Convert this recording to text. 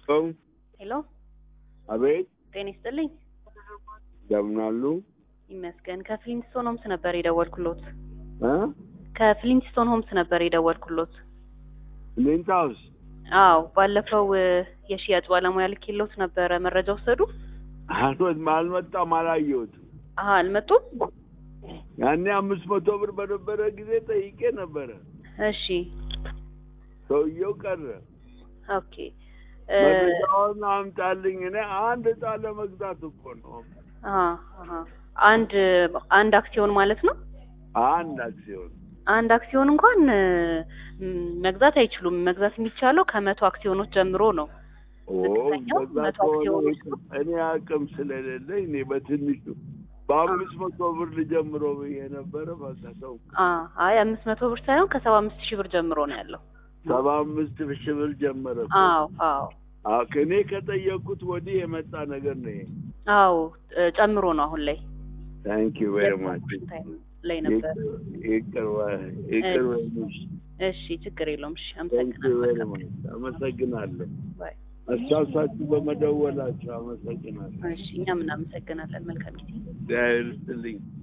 ሄሎ አቤት ጤና ይስጥልኝ። እንደምን አሉ? ይመስገን። ከፍሊንስቶን ሆምስ ነበር የደወልኩሎት። እ ከፍሊንስቶን ሆምስ ነበር የደወልኩሎት። ሊንታ ውስጥ አዎ፣ ባለፈው እ፣ የሽያጭ ባለሙያ ልኬሎት ነበረ። መረጃ ወሰዱ? አልወት አልመጣም፣ አላየሁትም። አሀ፣ አልመጡም? ያኔ አምስት መቶ ብር በነበረ ጊዜ ጠይቄ ነበረ። እሺ፣ ሰውየው ቀረ። ኦኬ እ፣ መረጃውን አምጣልኝ። እኔ አንድ እጣ ለመግዛት እኮ ነው። አሀ፣ አሀ። አንድ አንድ አክሲዮን ማለት ነው። አንድ አክሲዮን አንድ አክሲዮን እንኳን እ፣ ም፣ መግዛት አይችሉም። መግዛት የሚቻለው ከመቶ አክሲዮኖች ጀምሮ ነው። ኦ፣ ዝቅተኛው በዛ መቶ ከሆነ አክሲዮኖች ነው። እኔ አቅም ስለሌለኝ እኔ በትንሹ በአምስት መቶ ብር ልጀምሮ ብዬ ነበረ። በቃ ሰው አ አይ አምስት መቶ ብር ሳይሆን ከሰባ አምስት ሺህ ብር ጀምሮ ነው ያለው። ሰባ አምስት ሺህ ብር ጀመረ እኮ። አዎ አዎ አዎ፣ ከእኔ ከጠየቅኩት ወዲህ የመጣ ነገር ነው ይሄ። አዎ እ፣ ጨምሮ ነው አሁን ላይ ታንክ ዩ ቬሪ ማች ታይም ላይ ነበር። ይቅር በይ፣ ይቅር በይ። እሺ ችግር የለውም። እሺ ታንክ ዩ ቬሪ አመሰግናለሁ። ማች አመሰግናለሁ። ባይ። አስታውሳችሁ በመደወላችሁ አመሰግናለሁ። እሺ እኛም እናመሰግናለን። መልካም ጊዜ። እግዚአብሔር ይስጥልኝ።